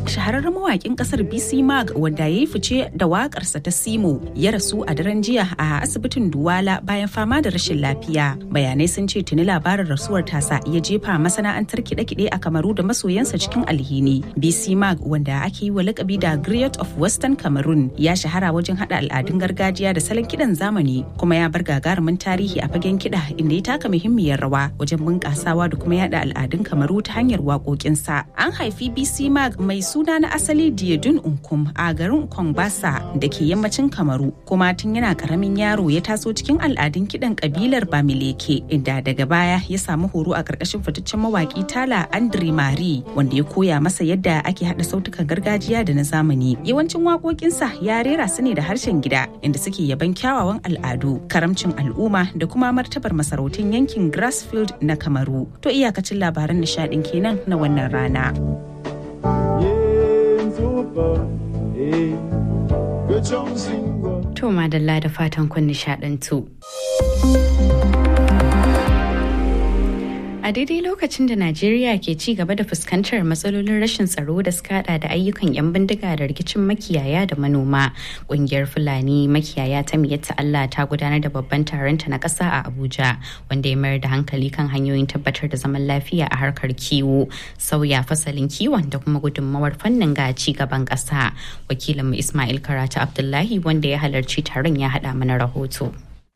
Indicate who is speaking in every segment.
Speaker 1: shahararren mawakin kasar BC Mag wanda ya yi fice da wakarsa ta Simo ya rasu a daren jiya a asibitin Duwala bayan fama da rashin lafiya. Bayanai sun ce tuni labarin rasuwar tasa ya jefa masana'antar kiɗe-kiɗe a Kamaru da masoyansa cikin alhini. BC Mag wanda ake yi wa lakabi da Griot of Western Cameroon ya shahara wajen haɗa al'adun gargajiya da salon kiɗan zamani kuma ya bar gagarumin tarihi a fagen kiɗa inda ya taka muhimmiyar rawa wajen bunƙasawa da kuma yada al'adun Kamaru ta hanyar waƙoƙinsa. An haifi BC Mag mai suna na asali Diedun Unkum a garin Kongbasa da ke yammacin Kamaru kuma tun yana karamin yaro ya taso cikin al'adun kiɗan kabilar Bamileke inda daga baya ya samu horo a ƙarƙashin fitaccen mawaƙi Tala Andre Mari wanda ya koya masa yadda ake haɗa sautukan gargajiya da na zamani. Yawancin waƙoƙinsa ya rera su ne da harshen gida inda suke yaban kyawawan al'adu, karamcin al'umma da kuma martabar masarautun yankin Grassfield na Kamaru. To iyakacin labaran nishaɗin kenan na wannan rana.
Speaker 2: To madalla da fatan kun nishaɗantu. A daidai lokacin da Najeriya ke ci gaba da fuskantar matsalolin rashin tsaro da suka hada da ayyukan 'yan bindiga da rikicin makiyaya da manoma, kungiyar Fulani makiyaya ta miyatta Allah ta gudanar da babban taronta na ƙasa a Abuja, wanda ya mayar da hankali kan hanyoyin tabbatar da zaman lafiya a harkar kiwo, sauya fasalin kiwon da kuma gudunmawar fannin ga ci gaban ƙasa. Wakilinmu Ismail Karatu Abdullahi wanda ya halarci taron ya haɗa mana rahoto.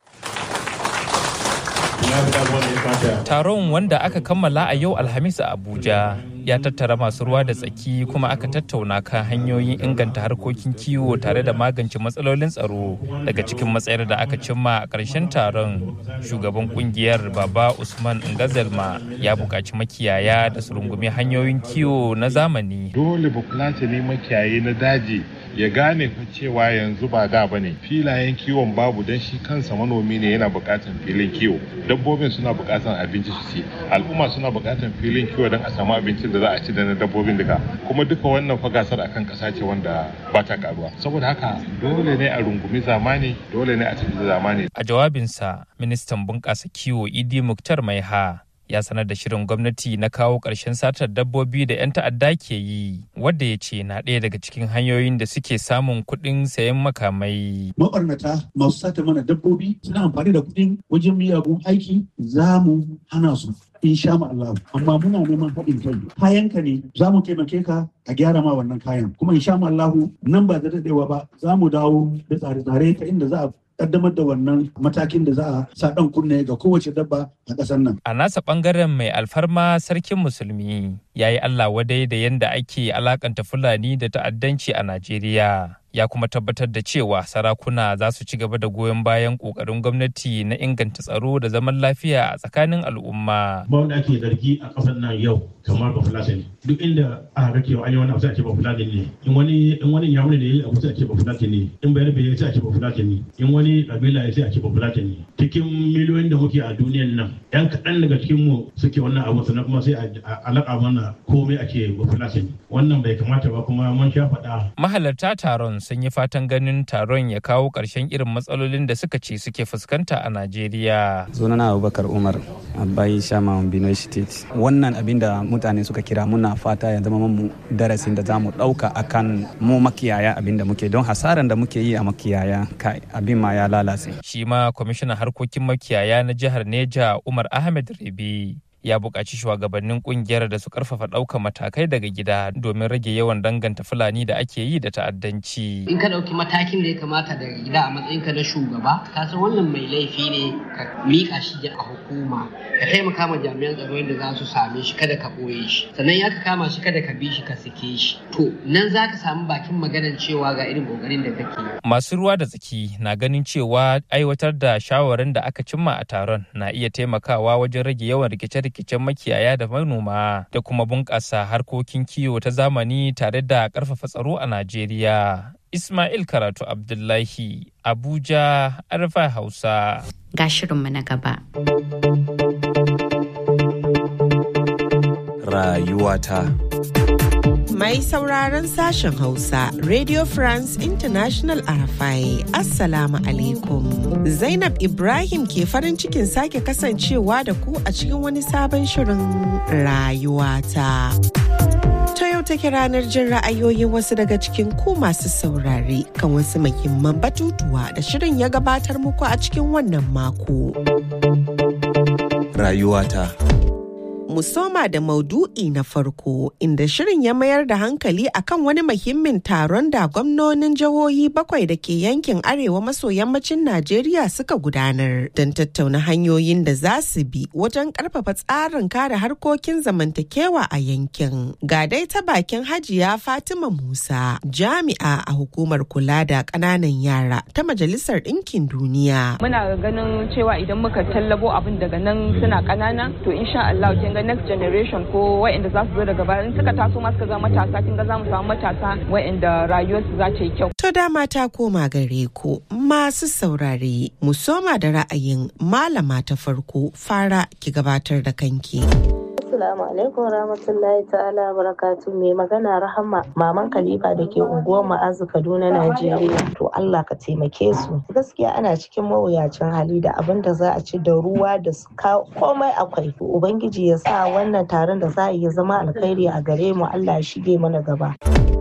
Speaker 3: Taron wanda aka kammala a yau Alhamis a Abuja ya tattara masu ruwa da tsaki kuma aka tattauna kan hanyoyin inganta harkokin kiwo tare da magance matsalolin tsaro daga cikin matsayar da aka cimma a ƙarshen taron shugaban kungiyar baba usman ngazelma ya buƙaci makiyaya da su rungumi hanyoyin kiwo na zamani
Speaker 4: dole bafulatani makiyayi na daji ya gane cewa yanzu ba da bane filayen kiwon babu don shi kansa manomi ne yana buƙatar filin kiwo dabbobin suna buƙatar abinci su ci al'umma suna buƙatar filin kiwo don a samu abincin da za a ci da na dabbobin duka kuma duka wannan fa gasar akan ƙasa ce wanda ba ta karuwa saboda haka dole ne a rungumi zamani dole ne a tafi da zamani
Speaker 3: a jawabinsa ministan bunƙasa kiwo idi muktar maiha ya sanar da shirin gwamnati na kawo ƙarshen satar dabbobi da 'yan ta'adda ke yi wadda ya ce na ɗaya daga cikin hanyoyin da suke samun kuɗin sayan makamai.
Speaker 5: Mabarnata masu sata mana dabbobi suna amfani da kuɗin wajen miyagun aiki za mu hana su. insha Allah amma muna neman haɗin kai kayan ka ne za mu taimake ka a gyara ma wannan kayan kuma insha Allah nan ba da daɗewa ba za mu dawo da tsare-tsare ta inda za a kaddamar da wannan matakin da za a sa ɗan kunne ga kowace dabba a ƙasar nan.
Speaker 3: A nasa ɓangaren mai alfarma sarkin musulmi ya yi Allah wadai da yadda ake alakanta Fulani da ta'addanci a Najeriya. Ya kuma tabbatar da cewa sarakuna za su ci gaba da goyon bayan ƙoƙarin gwamnati na inganta tsaro da zaman lafiya a tsakanin al'umma.
Speaker 6: Ba wanda ake zargi a ƙasar nan yau kamar ba Fulani. Duk inda aka ga cewa an yi wani abu sai a ce ba Fulani ne. In wani in wani yamuni ne ya yi abu sai a ce ba Fulani ne. In bayar bai sai a ce ba Fulani ne. In wani kabila ya sai a ce ba Fulani ne. Cikin miliyoyin da muke a duniyan nan, 'yan kaɗan daga cikin mu suke wannan abu sannan kuma sai a alaƙa mana komai ake ba Fulani. Wannan bai kamata ba kuma mun sha faɗa.
Speaker 3: Mahalarta taron sun yi fatan ganin taron ya kawo ƙarshen irin matsalolin da suka ce suke fuskanta a Najeriya.
Speaker 7: Sunana Abubakar Umar, Abai Shama Bino State. Wannan abin da mutane suka kira muna fata ya zama mu darasin da za mu ɗauka akan mu makiyaya abin da muke don hasaran da muke yi a makiyaya kai abin ma ya lalace.
Speaker 3: Shi ma kwamishinan harkokin makiyaya na jihar Neja Umar Ahmed Rebi ya buƙaci shugabannin ƙungiyar da su ƙarfafa ɗaukar matakai daga gida domin rage yawan danganta fulani da ake yi da ta'addanci.
Speaker 8: In ka ɗauki matakin da ya kamata daga gida a matsayinka na shugaba, ka san wannan mai laifi ne ka miƙa shi a hukuma, ka taimaka ma jami'an tsaro yadda za su same shi kada ka ɓoye shi, sannan ya ka kama shi kada ka bi shi ka sake shi. To nan za ka samu bakin maganar cewa ga irin ƙoƙarin da kake.
Speaker 3: Masu ruwa da tsaki na ganin cewa aiwatar da shawarin da aka cimma a taron na iya taimakawa wajen rage yawan rikice-rikice rikicen makiyaya da manoma da kuma bunƙasa harkokin kiwo ta zamani tare da ƙarfafa tsaro a Najeriya. Ismail Karatu Abdullahi, Abuja, Arfa Hausa.
Speaker 2: Ga shirinmu na gaba.
Speaker 9: Rayuwata.
Speaker 10: Mai sauraron sashen Hausa, Radio France International Arafai, Assalamu alaikum. Zainab Ibrahim ke farin cikin sake kasancewa da ku a cikin wani sabon shirin rayuwata. Ta yau take ranar jin ra'ayoyin wasu daga cikin ku masu saurare kan wasu muhimman batutuwa da shirin ya gabatar muku a cikin wannan mako.
Speaker 9: Rayuwata.
Speaker 10: mu soma da maudu'i na farko inda shirin ya mayar da hankali akan wani muhimmin taron da gwamnonin jihohi bakwai da ke yankin arewa maso yammacin Najeriya suka gudanar don tattauna hanyoyin da za su bi wajen karfafa tsarin kare harkokin zamantakewa a yankin. Ga dai ta bakin Hajiya Fatima Musa jami'a a hukumar kula da ƙananan yara ta Majalisar Ɗinkin Duniya.
Speaker 11: Muna ganin cewa idan muka tallabo abin daga nan suna ƙanana to insha Allah kin ga next generation ko wa'anda za su zo daga baya in suka taso ma suka zama matasa kin ga za mu samu matasa wa'anda rayuwarsu za ta yi kyau.
Speaker 10: To dama ta koma gare ku masu saurare mu soma da ra'ayin malama ta farko fara ki gabatar da kanki.
Speaker 12: Assalamu alaikum rahmatullahi ta'ala barakatu mai magana rahama maman Khalifa da ke unguwar ma'azu Kaduna Najeriya to Allah ka taimake su gaskiya ana cikin mawuyacin hali da abin da za a ci da ruwa da komai akwai ubangiji ya sa wannan taron da za a yi zama alkhairi a gare mu Allah ya shige mana gaba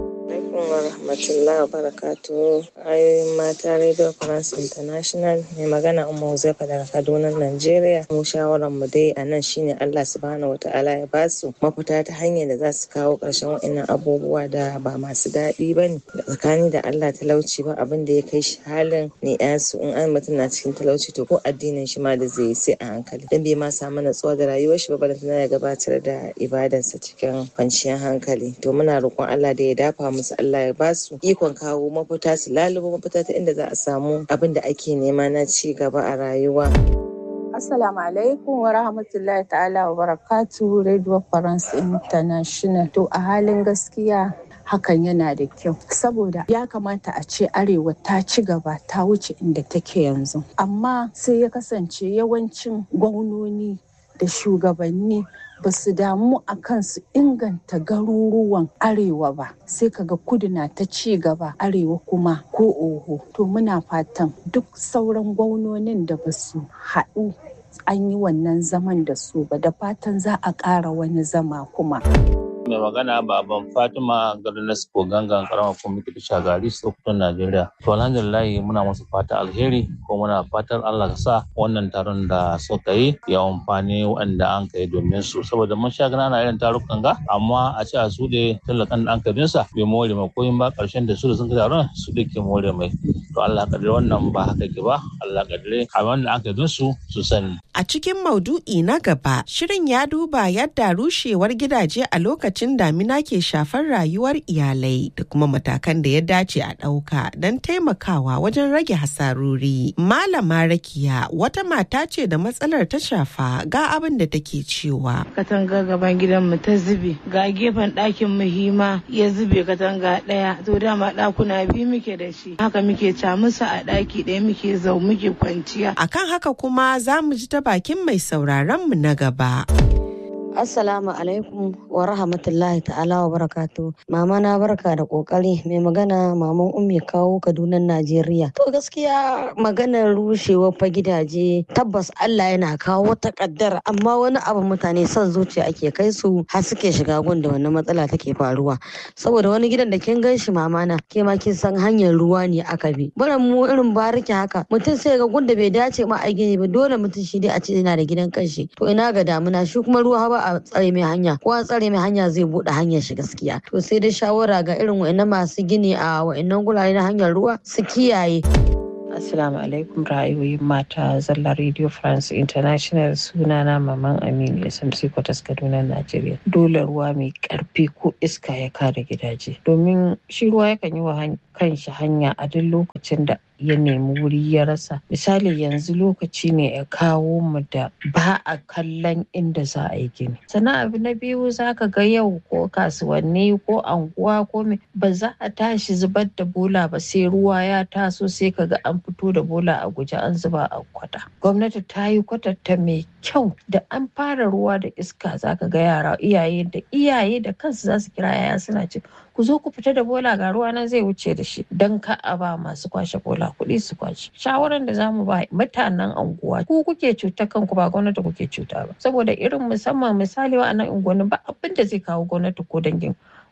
Speaker 13: wa rahmatullahi wa barakatuhu ayoyin mata radio france international mai magana umma huzaifa daga kaduna nigeria mu shawaran mu dai a nan shine allah subhanahu wa ta'ala ya basu mafita ta hanyar da za su kawo ƙarshen wa'annan abubuwa da ba masu daɗi ba ne tsakani da allah talauci ba abin da ya kai shi halin ne su in an mutum na cikin talauci to ko addinin shi ma da zai yi sai a hankali dan bai ma samu natsuwa da rayuwar shi ba balantana ya gabatar da ibadarsa cikin kwanciyar hankali to muna roƙon allah da ya dafa musu Allah ya ba su ikon kawo mafita su lalubo mafita ta inda za a samu abin da ake nema na ci gaba a rayuwa.
Speaker 14: Assalamu alaikum wa rahmatullahi ta'ala wa barakatu Radio France International. To a halin gaskiya hakan yana da kyau saboda ya kamata a ce arewa ta ci gaba ta wuce inda take yanzu amma sai ya kasance yawancin gwamnoni da shugabanni ba su damu a kan su inganta garuruwan arewa ba sai kaga kudu na ta ci gaba arewa kuma ko oho to muna fatan duk sauran gwamnonin da ba su haɗu an yi wannan zaman da su ba da fatan za a ƙara wani zama kuma.
Speaker 15: mai magana baban fatima garin ko gangan karamar kwamiti shagari sokoton najeriya to alhamdulillah muna musu fata alheri ko muna fatan allah ka sa wannan taron da suka yi ya amfani waɗanda an kai domin su saboda mun sha gana irin tarukan ga amma a ce a su da talakan da an kai sa bai more mai koyin ba karshen da su da sun kai taron su da ke more mai to allah kadire wannan ba haka ke ba allah kadire a wanda an kai su su sani
Speaker 10: a cikin maudu'i na gaba shirin ya duba yadda rushewar gidaje a lokacin lokacin damina ke shafar rayuwar iyalai da kuma matakan da ya dace a ɗauka don taimakawa wajen rage hasarori. Malama Rakiya wata mata ce da matsalar ta shafa ga abin da take cewa.
Speaker 16: Katanga gaban gidanmu ta zube, ga gefen ɗakin muhima ya zube katanga ɗaya, to dama ɗakuna biyu muke da shi. Haka muke camusa a ɗaki ɗaya muke zau muke kwanciya.
Speaker 10: Akan haka kuma za mu ji ta bakin mai sauraron mu na gaba.
Speaker 17: Assalamu alaikum wa rahmatullahi ta'ala wa barakatu. Mama na barka da kokari mai magana maman ummi kawo Kaduna Najeriya. To gaskiya maganar rushewa fa gidaje tabbas Allah yana kawo ta kaddara amma wani abu mutane son zuciya ake kai su har suke shiga gun da wannan matsala take faruwa. Saboda wani gidan da kin gan shi mama na ke ma kin san hanyar ruwa ne aka bi. Bara mu irin bariki haka mutum sai ga gun da bai dace ma a gini ba dole mutum shi dai a ce yana da gidan kanshi. To ina ga damuna shi kuma ruwa ba a tsare mai hanya ko a tsare mai hanya zai bude hanyar shi gaskiya to sai dai shawara ga irin wa'annan masu gini a wa'annan gurare na hanyar ruwa su kiyaye
Speaker 18: Assalamu alaikum ra'ayoyin mata zalla Radio France International sunana Maman Aminu SMC Kwatas Kaduna Najeriya. Dole ruwa mai karfi ko iska ya kare gidaje. Domin shi ruwa yakan yi wa kanshi hanya a duk lokacin da ya nemi wuri ya rasa. Misali yanzu lokaci ne ya kawo mu da ba a kallon inda za a yi gini. Sannan abu na biyu za ka ga yau ko kasuwanni ko anguwa ko me ba za a tashi zubar da bola ba sai ruwa ya taso sai ka ga an fito da bola a guje an zuba a kwata. Gwamnati ta yi kwatanta mai kyau da an fara ruwa da iska za ka ga yara iyaye da iyaye da kansu za su kira yaya suna ce ku zo ku fita da bola ga ruwa nan zai wuce da shi don ka a ba masu kwashe bola kuɗi su kwashe shawaran da zamu ba mutanen anguwa ku kuke cuta kanku ba gwamnati kuke cuta ba saboda irin musamman misali wa nan unguwanni ba abin da zai kawo gwamnati ko dangin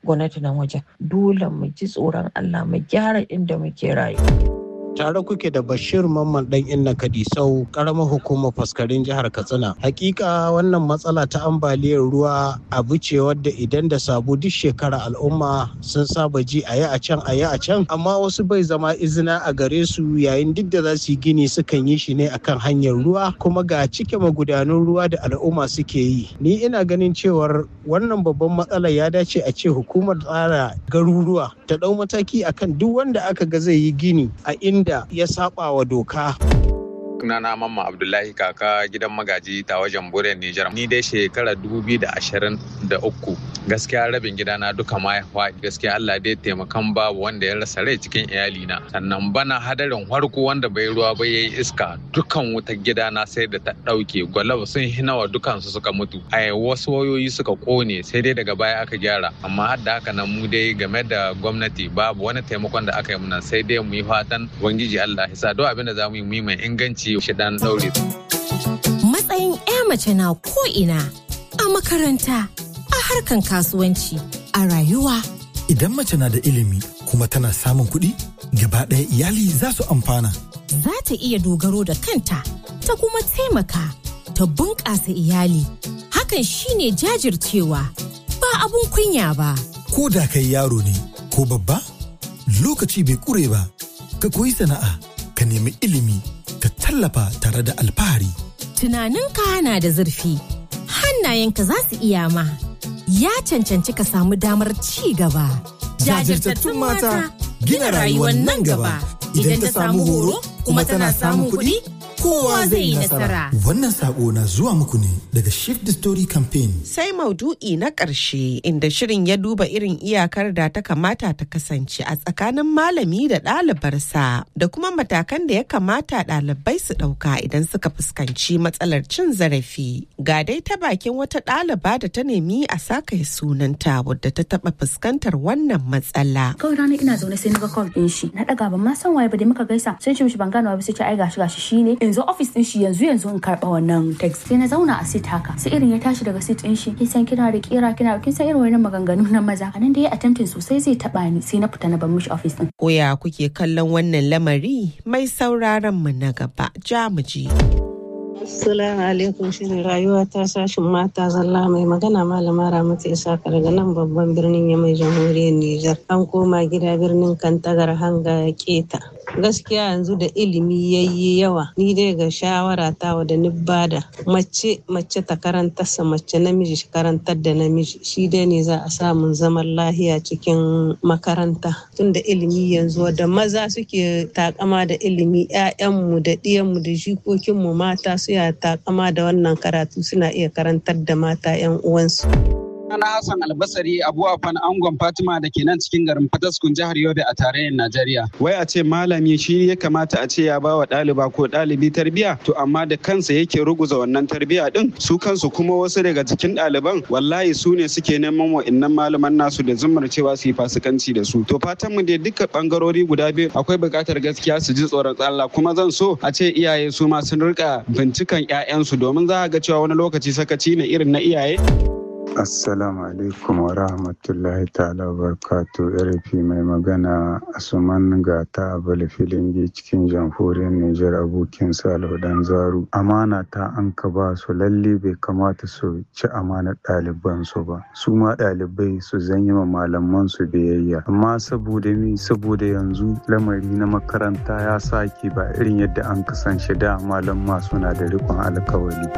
Speaker 18: gwamnati nan wajen dole mu ji tsoron Allah mu gyara inda muke rayuwa.
Speaker 9: tare kuke da bashir mamman dan inna kadisau karamar hukumar faskarin jihar katsina hakika wannan matsala ta ambaliyar ruwa abu ce wadda idan da sabu duk shekara al'umma sun saba ji a yi a can a yi a can amma wasu bai zama izina a gare su yayin duk da za su yi gini sukan yi shi ne akan hanyar ruwa kuma ga cike magudanun ruwa da al'umma suke yi ni ina ganin cewar wannan babban matsala ya dace a ce hukumar tsara garuruwa ta dau mataki akan duk wanda aka ga zai yi gini a inda da ya saba wa doka.
Speaker 19: sunana mamma abdullahi kaka gidan magaji ta wajen buren nijar ni dai shekara uku gaskiya rabin gidana duka ma ya faɗi gaskiya allah dai taimakan babu wanda ya rasa rai cikin iyalina sannan bana hadarin harko wanda bai ruwa ba yayi iska dukan wutar gidana sai da ta ɗauke gwalab sun hinawa dukansu suka mutu a wasu wayoyi suka kone sai dai daga baya aka gyara amma har da haka nan mu dai game da gwamnati babu wani taimakon da aka yi muna sai dai mu yi fatan ubangiji allah ya sa duk abin da za mu yi mu yi mai inganci shi dan daure.
Speaker 20: Matsayin 'ya mace na ko'ina a makaranta, a harkan kasuwanci, a rayuwa.
Speaker 21: Idan mace na da ilimi kuma tana samun kuɗi, gaba ɗaya iyali za su amfana.
Speaker 20: Za ta iya dogaro da kanta, ta kuma taimaka, ta bunƙasa iyali. Hakan shine jajircewa, ba abun kunya ba.
Speaker 21: Ko da kai yaro ne, ko babba, lokaci bai ƙure ba, ka koyi sana'a, ka nemi ilimi. ka tallafa tare da alfahari.
Speaker 20: Tunaninka na da zurfi, hannayenka za su iya ma, ya cancanci ka samu damar ci gaba.
Speaker 21: Jajirtattun mata gina rayuwar nan gaba idan ta samu horo kuma tana samun kuɗi. Kowa zai yi nasara. Wannan sako na zuwa muku ne daga Shift the Story Campaign.
Speaker 10: Sai maudu'i na ƙarshe inda shirin ya duba irin iyakar da ta kamata ta kasance a tsakanin malami da ɗalibarsa da kuma matakan da ya kamata ɗalibai su ɗauka idan suka fuskanci matsalar cin zarafi. Ga dai ta bakin wata ɗaliba da ta nemi a saka sunanta wadda ta taɓa fuskantar wannan matsala.
Speaker 22: Kawai rana ina zaune sai na ga call ɗin shi. Na ɗaga ban ma san waye ba da muka gaisa sai ce mishi ban gane ba sai ce ai gashi gashi shine in zo office din shi yanzu yanzu in karba wannan text sai na zauna a sit haka sai irin ya tashi daga sit din shi kin san kina da kira kina kin san irin wannan maganganu na maza anan da ya attempting sosai zai taba ni sai na fita na bar mishi office din
Speaker 10: koya kuke kallon wannan lamari mai sauraron mu na gaba jamuji
Speaker 23: Assalamu alaikum shirin rayuwa ta sashin mata zalla mai magana malama Ramatu Isaka daga nan babban birnin Yamai jamhuriyar Nijar. An koma gida birnin Kantagar hanga keta. Gaskiya yanzu da ilimi yayi yawa ni dai ga shawara ta da ni bada mace mace ta karanta sa mace namiji shi karantar da namiji shi dai ne za a samu zaman lahiya cikin makaranta tunda ilimi yanzu da maza suke takama da ilimi 'ya'yanmu da ɗiyanmu da jikokinmu mata su ya takama da wannan karatu suna iya karantar da mata 'yan uwansu.
Speaker 24: Sana Hassan Albasari Abu Afan Angon Fatima da ke nan cikin garin Fataskun jihar Yobe a tarayyar Najeriya. Wai a ce malami shi ya kamata a ce ya ba wa ɗaliba ko ɗalibi tarbiya to amma da kansa yake ruguza wannan tarbiya din su kansu kuma wasu daga cikin ɗaliban wallahi su ne suke neman wa'innan malaman nasu da zumar cewa su yi fasikanci da su. To fatan mu dai duka bangarori guda biyu akwai buƙatar gaskiya su ji tsoron Allah kuma zan so a ce iyaye su ma sun rika bincikan 'ya'yansu domin za a ga cewa wani lokaci sakaci ne irin na iyaye.
Speaker 25: Assalamu alaikum wa rahmatullahi ta'ala wa barakatu RFI mai magana Asuman Gata Abala Filingi cikin jamhuriyar Nijar abokin Salihu Dan Zaru. Amana ta an ka ba su lalle bai kamata su ci amanar ɗaliban su ba. Su ma ɗalibai su zanyi ma malaman su biyayya. Amma saboda mi saboda yanzu lamari na makaranta ya sake ba irin yadda an kasance da malamma suna da rikon alkawari.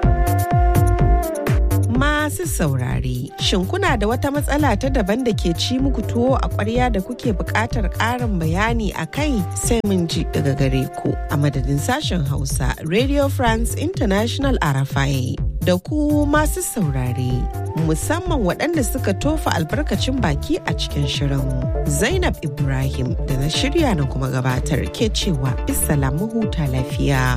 Speaker 10: masu saurare. Shin kuna da wata matsala ta daban da ke ci muku tuwo a ƙwarya da kuke buƙatar ƙarin bayani a kai sai mun ji daga gare ku a madadin sashen Hausa Radio France International Arafai. Da ku masu saurare, musamman waɗanda suka tofa albarkacin baki a cikin shirin. Zainab Ibrahim da na shirya na kuma gabatar ke cewa mu huta lafiya.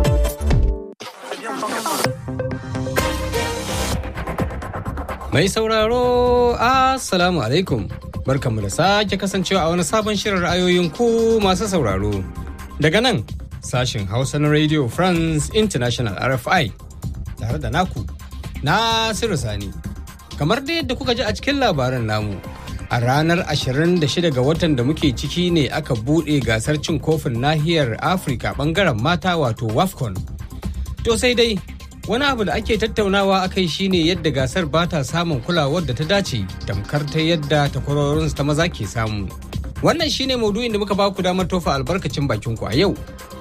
Speaker 26: Mai sauraro, Assalamu alaikum. Barkanmu da sake kasancewa a wani sabon shirin ra'ayoyin ku masu sauraro. Daga nan, sashin Hausa na Radio France International RFI, tare da naku, Nasiru Sani. kamar da yadda kuka ji a cikin labaran namu a ranar 26 ga watan da muke ciki ne aka buɗe gasar cin kofin nahiyar afirka bangaren mata wato wafcon to sai dai wani abu da ake tattaunawa akai shine yadda gasar ba ta samun kulawar da ta dace tamkar ta yadda takwarorinsu ta maza ke samu wannan shine maudu'in da muka ba ku damar tofa albarkacin bakin ku a yau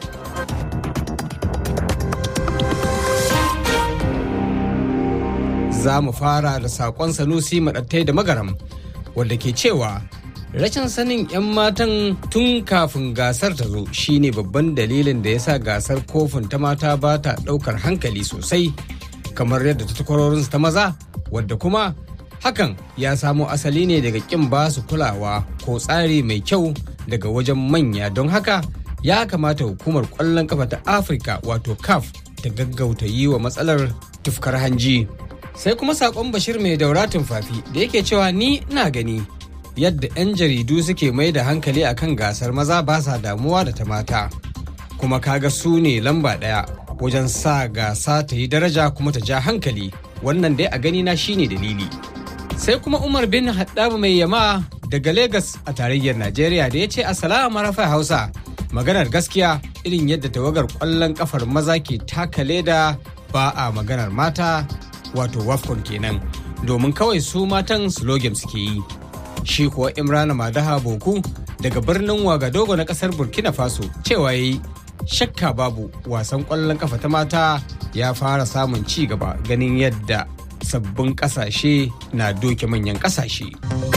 Speaker 26: za mu fara da saƙon sanusi maɗattai da magaram wadda ke cewa rashin sanin 'yan matan tun kafin gasar ta zo shine babban dalilin da ya sa gasar kofin ta mata ba ta ɗaukar hankali sosai kamar yadda ta takwarorinsu ta maza wadda kuma hakan ya samo asali ne daga ƙin ba su kulawa ko tsari mai kyau daga wajen manya don haka ya kamata hukumar ƙwallon kafa ta afirka wato caf ta gaggauta yi wa matsalar tufkar hanji sai kuma sakon bashir mai daura tumfafi da yake cewa ni na gani yadda 'yan jaridu suke mai da hankali akan gasar maza ba sa damuwa da ta mata kuma kaga su ne lamba ɗaya wajen sa gasa ta yi daraja kuma ta ja hankali wannan dai a gani na shine dalili sai kuma umar bin haddaba mai yama daga Legas a tarayyar najeriya da ya ce assalamu rafa hausa maganar gaskiya irin yadda tawagar kwallon kafar maza ke taka leda ba a maganar mata wato wafcon kenan domin kawai su matan slogan suke yi shi kuwa imrana madaha boku daga birnin wagadogo na kasar burkina faso cewa yayi shakka babu wasan kwallon kafa ta mata ya fara samun ci gaba ganin yadda sabbin kasashe na doke manyan kasashe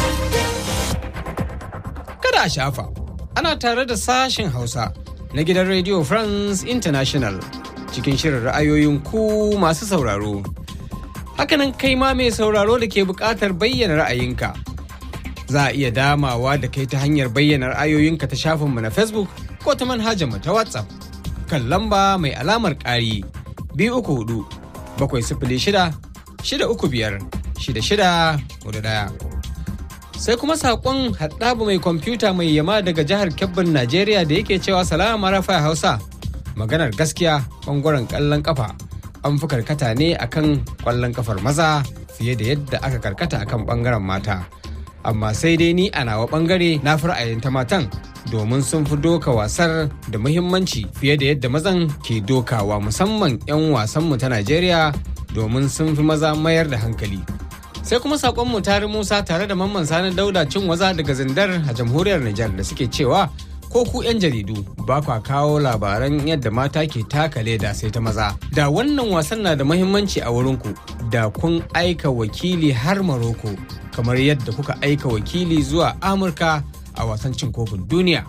Speaker 26: kada a shafa ana tare da sashen hausa na gidan radio france international cikin shirin ra'ayoyin ku masu sauraro hakanan kai ma mai sauraro da ke buƙatar bayyana ra'ayinka za a iya damawa da kai ta hanyar bayyana ra'ayoyinka ta shafinmu na facebook ko ta manhajarmu ta whatsapp kan lamba mai alamar ƙari biyu uku hudu bakwai sifili shida shida uku biyar shida shida hudu ɗaya sai kuma saƙon haɗabu mai kwamfuta mai yama daga jihar kebbin najeriya da yake cewa salama rafa hausa maganar gaskiya ɓangaren ƙallon ƙafa an fi karkata ne akan kwallon kafar maza fiye da yadda aka karkata akan bangaren mata amma sai dai ni a nawa bangare na fi ra'ayin ta matan domin sun fi doka wasar da muhimmanci fiye da yadda mazan ke dokawa musamman 'yan wasanmu ta najeriya domin sun fi maza mayar da hankali sai kuma sakonmu tare musa tare da mamman sani dauda cin waza daga zindar a jamhuriyar nijar da suke cewa ko ku 'yan jaridu ba kwa kawo labaran yadda mata ke taka leda sai ta maza. Da wannan wasan na da mahimmanci a wurinku da kun aika wakili har Maroko kamar yadda kuka aika wakili zuwa Amurka a wasan cin kofin duniya.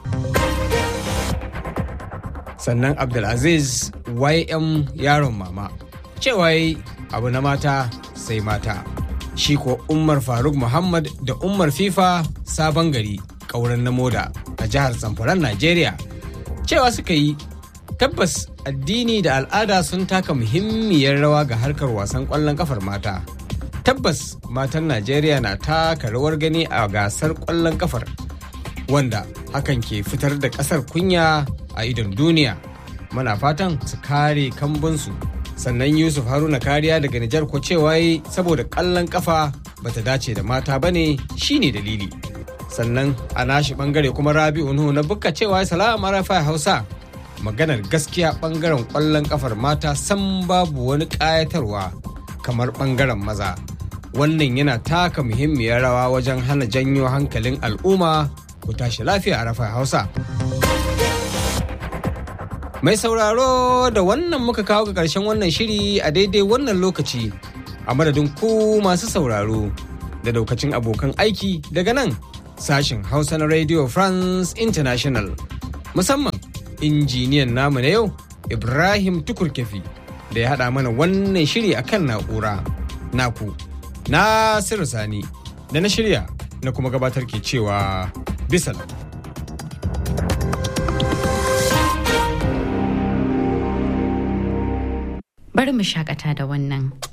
Speaker 26: Sannan Abdulaziz YM yaron mama cewa abu na mata sai mata. Shi ko Umar Faruk Muhammad da Umar FIFA sabon gari ƙauren na moda a jihar Zamfaran Najeriya. Cewa suka yi tabbas addini da al'ada sun taka muhimmiyar rawa ga harkar wasan ƙwallon kafar mata. Tabbas matan Najeriya na taka rawar gani a gasar ƙwallon kafar wanda hakan ke fitar da ƙasar kunya a idon duniya. Muna fatan su kare kambunsu sannan Yusuf Haruna kariya daga Nijar ko cewa saboda ƙwallon kafa bata dace da mata bane shine dalili. sannan a nashi bangare kuma rabi'u nuhu na bukka cewa salama rafa hausa maganar gaskiya bangaren kwallon kafar mata san babu wani kayatarwa kamar bangaren maza wannan yana taka muhimmiyar rawa wajen hana janyo hankalin al'umma ku tashi lafiya a rafa hausa mai sauraro da wannan muka kawo ga karshen wannan shiri a daidai wannan lokaci a madadin ku masu sauraro da daukacin abokan aiki daga nan sashen Hausa na Radio France International. Musamman injiniyan namu na yau Ibrahim Tukurkefi da ya haɗa mana wannan shiri a kan na'ura. Naku, Nasiru Sani, da na shirya na kuma gabatar ke cewa bisala.
Speaker 2: Bari mu shakata da wannan.